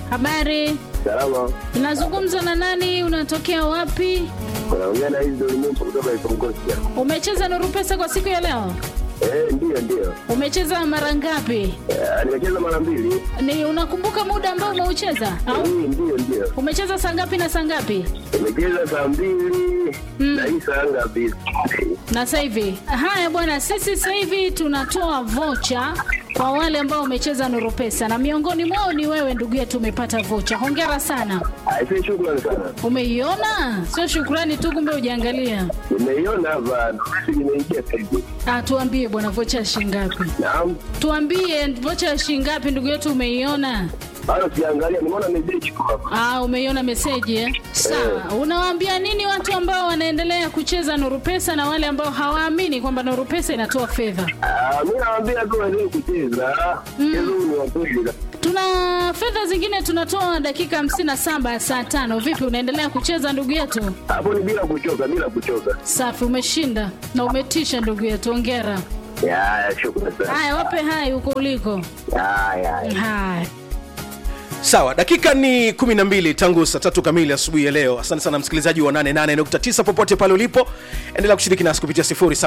Habari, Salama. unazungumza na nani? Unatokea wapi? Unaongea na hizi ulimwengu kutoka Ikongosia. Umecheza Nuru Pesa kwa siku ya leo? Eh, ndio ndio. Umecheza mara ngapi? Eh, nimecheza mara mbili. Ni unakumbuka muda ambao umeucheza au Eh, ndio ndio. umecheza saa ngapi na saa ngapi? Nimecheza saa mbili na hii saa ngapi? Na sasa hivi, haya bwana, sisi sasa hivi tunatoa vocha kwa wale ambao wamecheza Nuru Pesa na miongoni mwao ni wewe ndugu yetu, umepata vocha. Hongera sana. Aisee, shukrani sana. Umeiona? Sio shukrani tu, kumbe hujaangalia. Nimeiona hapa, ndio nimeingia sasa hivi. Ah, tuambie bwana, vocha ya shilingi ngapi? Naam. Tuambie vocha ya shilingi ngapi ndugu yetu, umeiona? Bado siangalia, nimeona message kwa hapa. Ah, umeiona meseji eh? Sawa. Unawaambia nini watu ambao wanaendelea kucheza Nuru Pesa na wale ambao hawaamini kwamba Nuru Pesa inatoa fedha? Ah, mimi nawaambia tu waendelee kucheza. Mchezo huu ni wa kweli. Tuna fedha zingine tunatoa dakika 57 ya saa tano. Vipi, unaendelea kucheza ndugu yetu? Hapo ni bila kuchoka, bila kuchoka. Safi, umeshinda na umetisha ndugu yetu, hongera. Ya, ya, shukrani sana. Haya, wape hai huko uliko. Ya, ya, ya. Haya. sawa dakika ni 12 tangu saa tatu kamili asubuhi ya leo asante sana msikilizaji wa 88.9 popote pale ulipo endelea kushiriki nasi kupitia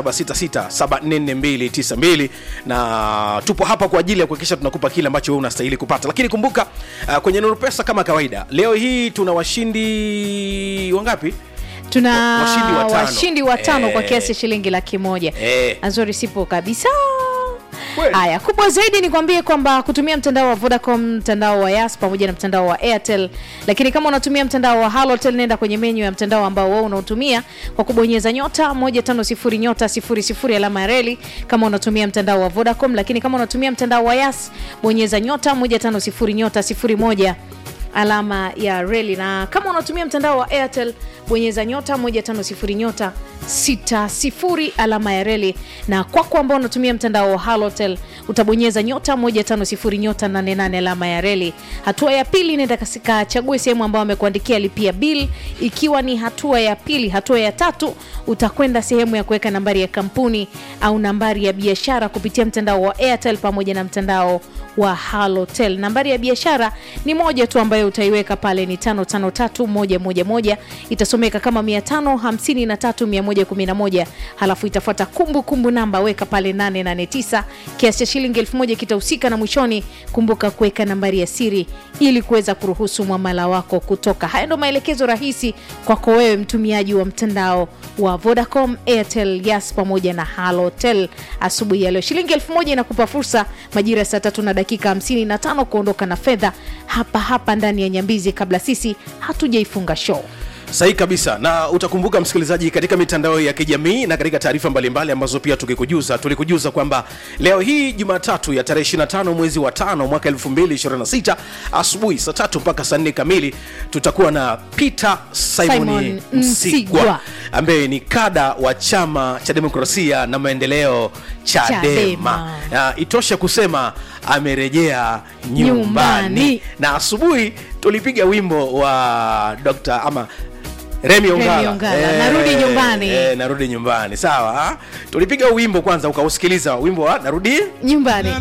0766744292 na tupo hapa kwa ajili ya kuhakikisha tunakupa kile ambacho wewe unastahili kupata lakini kumbuka uh, kwenye nuru pesa kama kawaida leo hii tuna washindi wangapi tuna Washindi watano. washindi watano kwa Eh. kiasi shilingi laki moja Eh. azori sipo kabisa Kweli. haya kubwa zaidi ni kwambie kwamba kutumia mtandao wa vodacom mtandao wa yas pamoja na mtandao wa airtel lakini kama unatumia mtandao wa halotel nenda kwenye menyu ya mtandao ambao wewe unautumia kwa kubonyeza nyota 150 nyota 00 alama ya reli kama unatumia mtandao wa vodacom lakini kama unatumia mtandao wa yas bonyeza nyota 150 nyota 01 alama ya reli na kama unatumia mtandao wa airtel bonyeza nyota 150 nyota 60 alama ya reli na kwako ambao unatumia mtandao wa halotel utabonyeza nyota 150 nyota 88 alama ya reli hatua ya pili nenda kachague sehemu ambayo amekuandikia lipia bill ikiwa ni hatua ya pili hatua ya tatu utakwenda sehemu ya kuweka nambari ya kampuni au nambari ya biashara kupitia mtandao wa airtel pamoja na mtandao wa halotel nambari ya biashara ni moja tu ambayo utaiweka pale ni 553111 itasomeka kama 553111 halafu itafuata kumbukumbu namba weka pale 889 kiasi cha shilingi 1000 kitahusika na mwishoni kumbuka kuweka nambari ya siri ili kuweza kuruhusu mwamala wako kutoka haya ndo maelekezo rahisi kwako wewe mtumiaji wa mtandao wa vodacom airtel yas pamoja na halotel asubuhi ya leo shilingi 1000 inakupa fursa majira ya saa tatu na dakika 55 kuondoka na fedha hapa hapa ndani ya nyambizi kabla sisi hatujaifunga show sahihi kabisa na utakumbuka msikilizaji katika mitandao ya kijamii na katika taarifa mbalimbali ambazo pia tukikujuza tulikujuza kwamba leo hii jumatatu ya tarehe 25 mwezi wa tano mwaka 2026 asubuhi saa tatu mpaka saa nne kamili tutakuwa na peter simon Simon msigwa Msigwa. ambaye ni kada wa chama cha demokrasia na maendeleo chadema, Chadema. Na itoshe kusema amerejea nyumbani, Nyumbani. na asubuhi tulipiga wimbo wa Dr. ama Remi Ongala, Ongala, narudi nyumbani. eh, narudi nyumbani sawa ha? tulipiga wimbo kwanza ukausikiliza wimbo wa narudi nyumbani